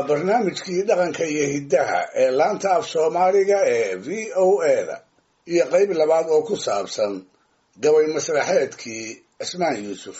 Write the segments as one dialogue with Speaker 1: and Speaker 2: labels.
Speaker 1: waa barnaamijkii dhaqanka iyo hiddaha ee laanta af soomaaliga ee v o eda iyo qayb labaad oo ku saabsan gabay masraxeedkii cismaan yuusuf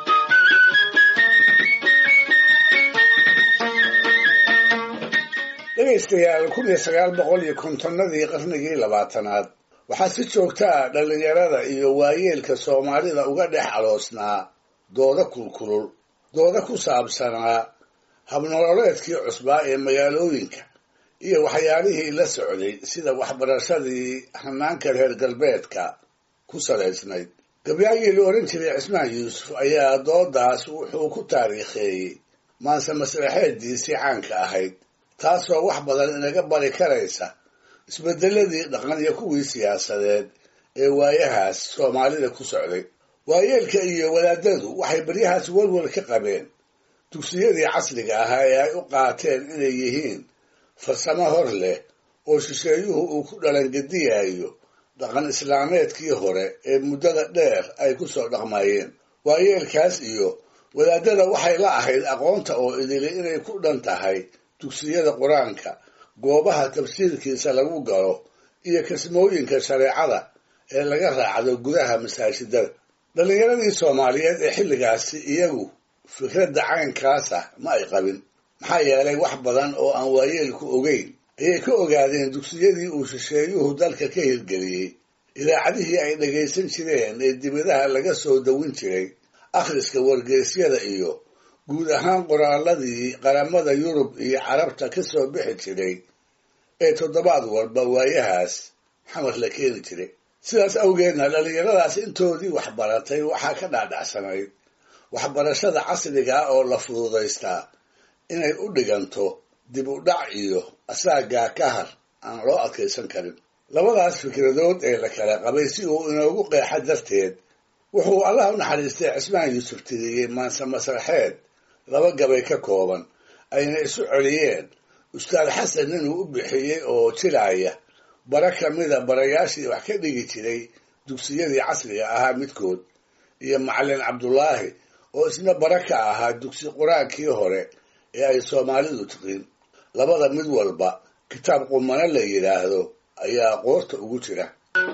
Speaker 1: dhegaystayaal kun iyo sagaal boqol iyo kontonnadii qarnigii labaatanaad waxaa si joogta ah dhallinyarada iyo waayeelka soomaalida uga dhex aloosnaa dooda kulkulul dooda ku saabsanaa habnololeedkii cusbaa ee magaalooyinka iyo waxyaalihii la socday sida waxbarashadii hanaanka reer galbeedka ku salaysnayd gabyaagii la odhan jiray cismaan yuusuf ayaa doodaas wuxuu ku taariikheeyey maanse masraxeeddiisii caanka ahayd taasoo wax badan inaga bari karaysa isbeddeladii dhaqan iyo kuwii siyaasadeed ee waayahaas soomaalida ku socday waayeelka iyo wadaadadu waxay baryahaas walwal ka qabeen dugsiyadii casriga ahaa ee ay u qaateen inay yihiin farsamo hor leh oo shisheeyuhu uu ku dhalangediyayo dhaqan islaameedkii hore ee muddada dheer ay ku soo dhaqmayeen waayeelkaas iyo wadaadada waxay la ahayd aqoonta oo idili inay ku dhan tahay dugsiyada qur-aanka goobaha tafsiirkiisa lagu galo iyo kasmooyinka shareecada ee laga raacdo gudaha masaajidada dhallinyaradii soomaaliyeed ee xilligaasi iyagu fikradda caynkaas ah ma ay qabin maxaa yeelay wax badan oo aan waayeelku ogeyn ayay ka ogaadeen dugsiyadii uu shisheeyuhu dalka ka hirgeliyey idaacadihii ay dhagaysan jireen ee dibadaha laga soo dawin jiray akhriska wargeysyada iyo guud ahaan qoraaladii qaramada yurub iyo carabta ka soo bixi jiray ee toddobaad walba waayahaas xamar la keeni jiray sidaas awgeedna dhallinyaradaas intoodii waxbaratay waxaa ka dhaadhacsanayd waxbarashada casriga ah oo la fududaystaa inay u dhiganto dib u dhac iyo asaagaa ka har aan loo adkaysan karin labadaas fikradood ee la kala qabay si uu inoogu qeexa darteed wuxuu allah u naxariistay cismaan yuusuf tiriyey maanse masraxeed laba gabay ka kooban ayna isu celiyeen ustaad xasan inuu u bixiyey oo jilaaya bara ka mida barayaashii wax ka dhigi jiray dugsiyadii casriga ahaa midkood iyo macallin cabdulaahi oo isna bara ka ahaa dugsi qur-aankii hore ee ay soomaalidu tiqiin labada mid walba kitaab qumano la yidhaahdo ayaa qoorta ugu jira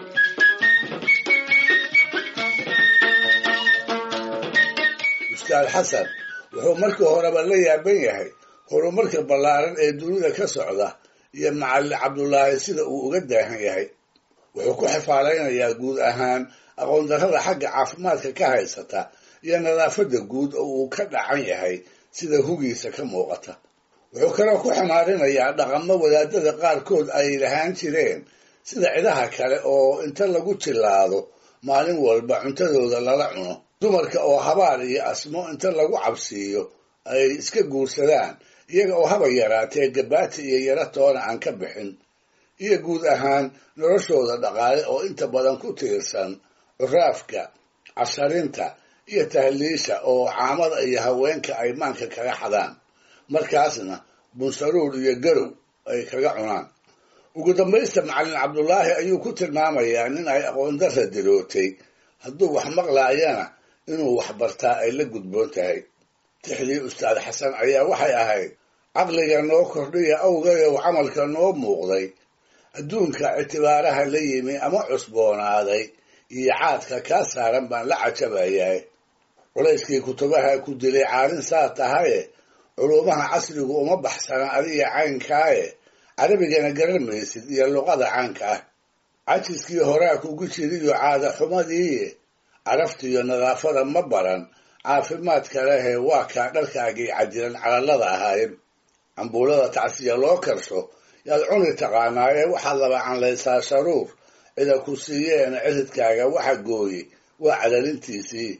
Speaker 1: ustaad xasan wuxuu markii horeba la yaaban yahay horumarka ballaaran ee dunida ka socda iyo macallin cabdulaahi sida uu uga daahan yahay wuxuu ku xifaalaynayaa guud ahaan aqoondarrada xagga caafimaadka ka haysata iyo nadaafadda guud oo uu ka dhacan yahay sida hugiisa ka muuqata wuxuu kaloo ku xamaarinayaa dhaqamo wadaadada qaarkood ay lahaan jireen sida cidaha kale oo inta lagu jillaado maalin walba cuntadooda lala cuno dumarka oo habaar iyo asmo inta lagu cabsiiyo ay iska guursadaan iyaga oo haba yaraatee gabaati iyo yaro toona aan ka bixin iyo guud ahaan noloshooda dhaqaale oo inta badan ku tiirsan curaafka casharinta iyo tahliisha oo caamada iyo haweenka ay maanka kaga xadaan markaasna bunsaruur iyo garow ay kaga cunaan ugu dambaysta macallin cabdulaahi ayuu ku tilmaamayaa nin ay aqoondarra dirootay hadduu wax maqlaayana inuu wax bartaa ay la gudboon tahay tixdii ustaad xasan ayaa waxay ahayd caqliga noo kordhiya awgayow camalka noo muuqday adduunka ictibaaraha la yimi ama cusboonaaday iyo caadka kaa saaran baan la cajabayahay culayskii kutubaha ku dilay caalin saa tahaye culuumaha casrigu uma baxsana adiga caynkaaye carabigana garan maysid iyo luqada caanka ah cajiskii horaa kugu jiriyo caada xumadii caraftiiyo nadaafada ma baran caafimaadka lehe waa kaa dharkaagii cadilan calallada ahaayeen cambuulada tacsiya loo karsho yaad cuni taqaanaayee waxaad laba canlaysaa sharuur cida ku siiyeena ciridkaaga waxa gooye waa calalintiisii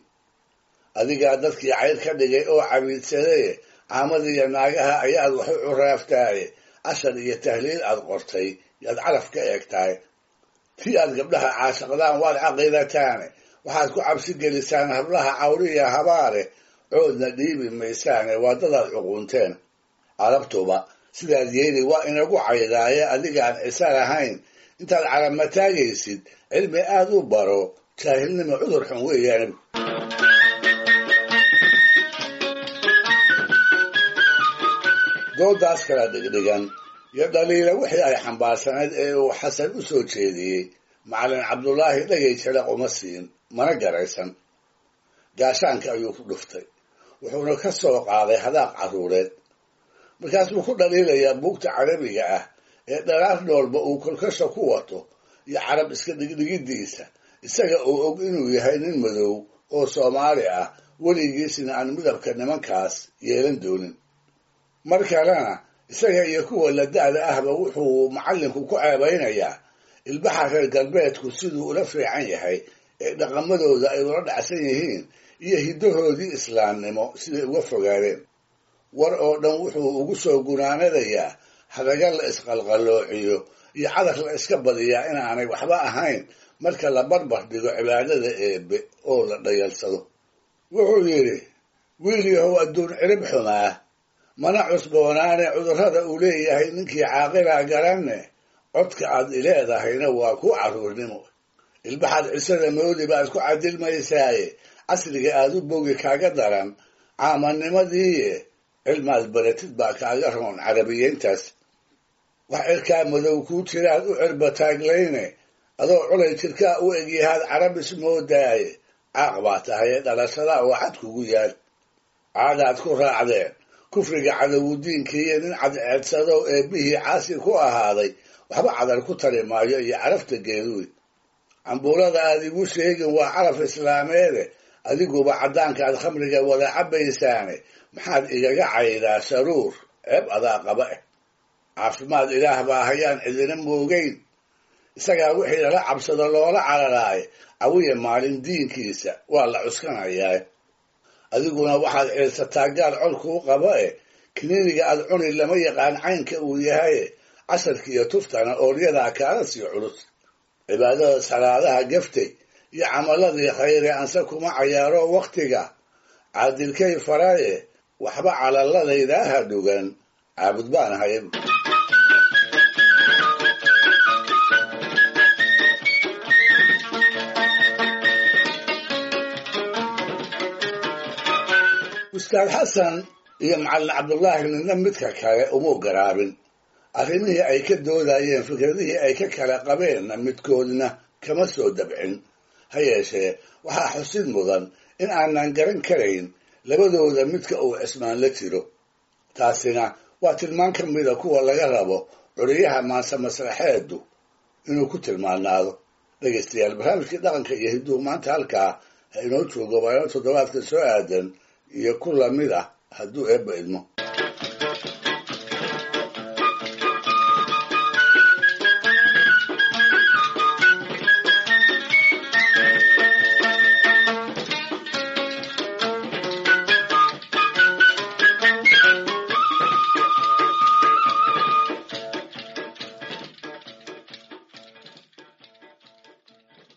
Speaker 1: adigaa dadkii cayr ka dhigay oo cabiidsadaye caamadiiyo naagaha ayaad wax u curaaftaaye cashar iyo tahliil aad qortay yaad caraf ka eegtahay tii aad gabdhaha caashaqdaan waad caqiidataane waxaad ku cabsi gelisaan hablaha cawriya habaare coodna dhiibi maysaane waa dadaad cuquunteen carabtuba sidaad yeeli waa inagu caydaaye adigaan cisa lahayn intaad calama taagaysid cilmi aad u baro jaahilnimo cudur xun weeyaan doodaas kala dhigdhigan iyo dhaliila wixii ay xambaarsanayd ee uu xasan u soo jeediyey macallin cabdulaahi dhegay jira uma siin mana garaysan gaashaanka ayuu ku dhuftay wuxuuna ka soo qaaday hadaaq carruureed markaasuu ku dhaliilayaa buugta carabiga ah ee dharaar noolba uu kolkasha ku wato iyo carab iska dhigdhigiddiisa isaga oo og inuu yahay nin madow oo soomaali ah weligiisna aan midabka nimankaas yeelan doonin mar kalena isaga iyo kuwa la da'da ahba wuxuu macallinku ku ceebaynayaa ilbaxa reer galbeedku siduu ula fiican yahay ee dhaqamadooda ay ula dhacsan yihiin iyo hiddahoodii islaamnimo siday uga fogaadeen war oo dhan wuxuu ugu soo gunaanadayaa hadaga la isqalqaloociyo iyo cadar la iska badiyaa inaanay waxba ahayn marka la barbar dhigo cibaadada eebe oo la dhayalsado wuxuu yidhi wiil yahow adduun cirib xumaa mana cusboonaane cudurrada uu leeyahay ninkii caaqilaa garanne codka aad ileedahayna waa ku carruurnimo ilbaxaad cisada moodi baad ku cadilmaysaaye casriga aad u bogi kaaga daran caamannimadiiye cilmaad baratid baa kaaga roon carabiyeyntaas wax cirkaa madow kuu jiraad u cirbataaglayne adoo culay jirkaa u egyahaad carabis moodaaye caaq baa tahay ee dhalashada oo xad kugu yaal caadaad ku raacdeen kufriga cadowudiinkiiyo nin cadceedsado eebbihii caasi ku ahaaday waxba cadar ku tari maayo iyo carafta geeduwi cambuulada aad igu sheegin waa caraf islaameede adiguba caddaankaad khamriga wada cabbaysaane maxaad igaga caydaa sharuur ceeb adaa qaba eh caafimaad ilaah baa hayaan cidina moogeyn isagaa wixii lala cabsado loola cararaaye cawiya maalin diinkiisa waa la cuskanayaa adiguna waxaad ciilsataa gaal col kuu qaba eh kiniiniga aad cuni lama yaqaan caynka uu yahaye casharkiiyo tuftana ooryadaa kaala sii culus cibaadada salaadaha gaftay iyo camaladii khayre anse kuma cayaaro wakhtiga caadilkay faraye waxba calaladaydaa ha dhugan caabud baan ahay ustaad xasan iyo macallin cabdullaahi midna midka kale umuu garaabin arrimihii ay ka doodayeen fikradihii ay ka kala qabeenna midkoodna kama soo dabcin ha yeeshee waxaa xusid mudan in aanan garan karayn labadooda midka uu cismaan la jiro taasina waa tilmaan ka mida kuwa laga rabo curiyaha maanse masraxeedu inuu ku tilmaanaado dhegaystayaal barnaamijkii dhaqanka iyo hidduhu maanta halkaa ha inoo joogo waano toddobaadka soo aadan iyo ku lamid ah hadduu eebba idmo